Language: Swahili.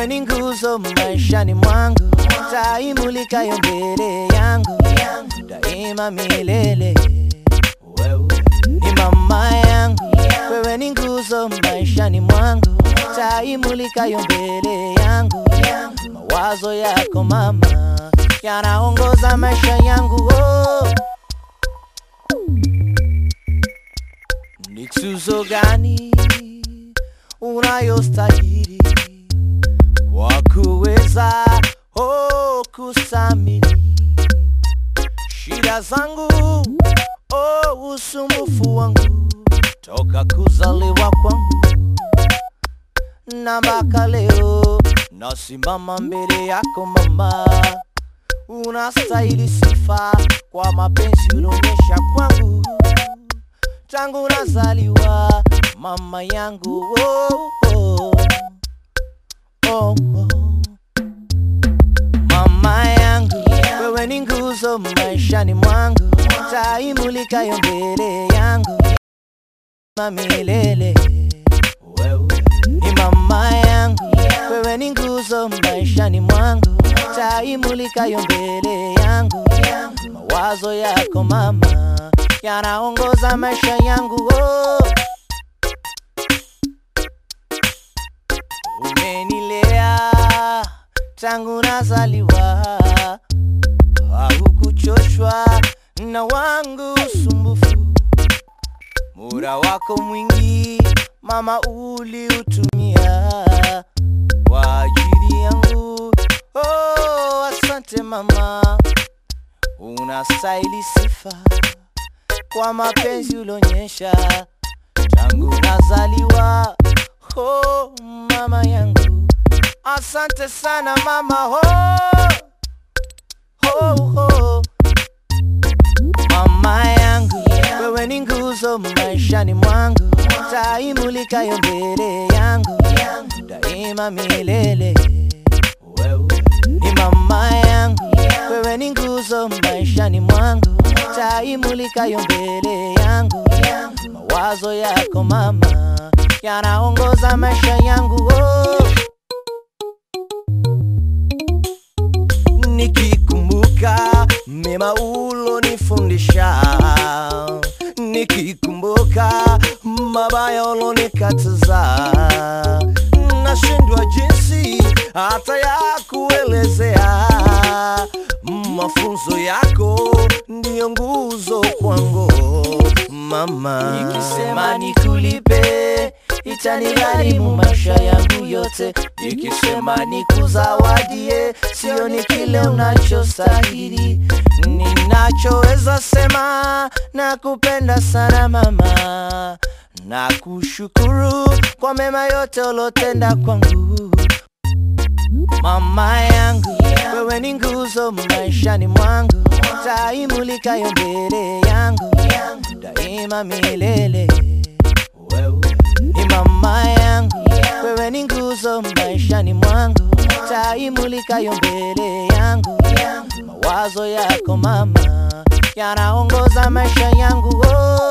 wewe ni nguzo maishani mwangu, taimulikayo mbele yangu daima milele. Wewe ni mama yangu, wewe ni nguzo maishani mwangu, taimulikayo mbele yangu. Mawazo yako mama yanaongoza maisha yangu oh. Ni tuzo gani unayostahili kwa kuweza oh, kusamili shida zangu oh, usumbufu wangu toka kuzaliwa kwangu na mpaka leo nasimama mbele yako mama, unastahili sifa kwa mapenzi ulionyesha kwangu tangu nazaliwa mama yangu oh, oh, oh, oh. Mama yangu wewe ni nguzo maishani mwangu, taimulikayo mbele yangu milele. Wewe ni mama yangu, wewe ni nguzo maishani mwangu, taimulikayo mbele yangu. Mawazo yako mama yanaongoza maisha yangu oh. Umenilea tangu nazaliwa, haukuchoshwa na wangu usumbufu. Muda wako mwingi mama uliutumia kwa ajili yangu. Oh, asante mama, unastahili sifa kwa mapenzi ulionyesha tangu nazaliwa. Oh, mama yangu, asante sana mama. Oh, oh, oh. Mama yangu, wewe ni nguzo maishani mwangu, taimulikayo mbele yangu daima milele. Wewe ni mama yangu, wewe ni nguzo maishani mwangu, taimulikayo mbele yangu. Mawazo yako mama yanaongoza maisha yangu oh. Nikikumbuka mema ulonifundisha, nikikumbuka mabaya ulonikataza, nashindwa jinsi hata ya kuelezea. Mafunzo yako ndiyo nguzo kwangu mama, nikisema nikulipe itanigharimu maisha yangu yote, nikisema nikuzawadie sio ni kile unachostahili. Ninachoweza sema na kupenda sana mama, na kushukuru kwa mema yote ulotenda kwangu mama yangu, wewe ni nguzo maishani mwangu, taimulikayo mbele yangu daima milele. Wewe ni mama yangu, wewe ni nguzo maishani mwangu, taimulikayo mbele yangu. Mawazo yako mama yanaongoza maisha yangu oh.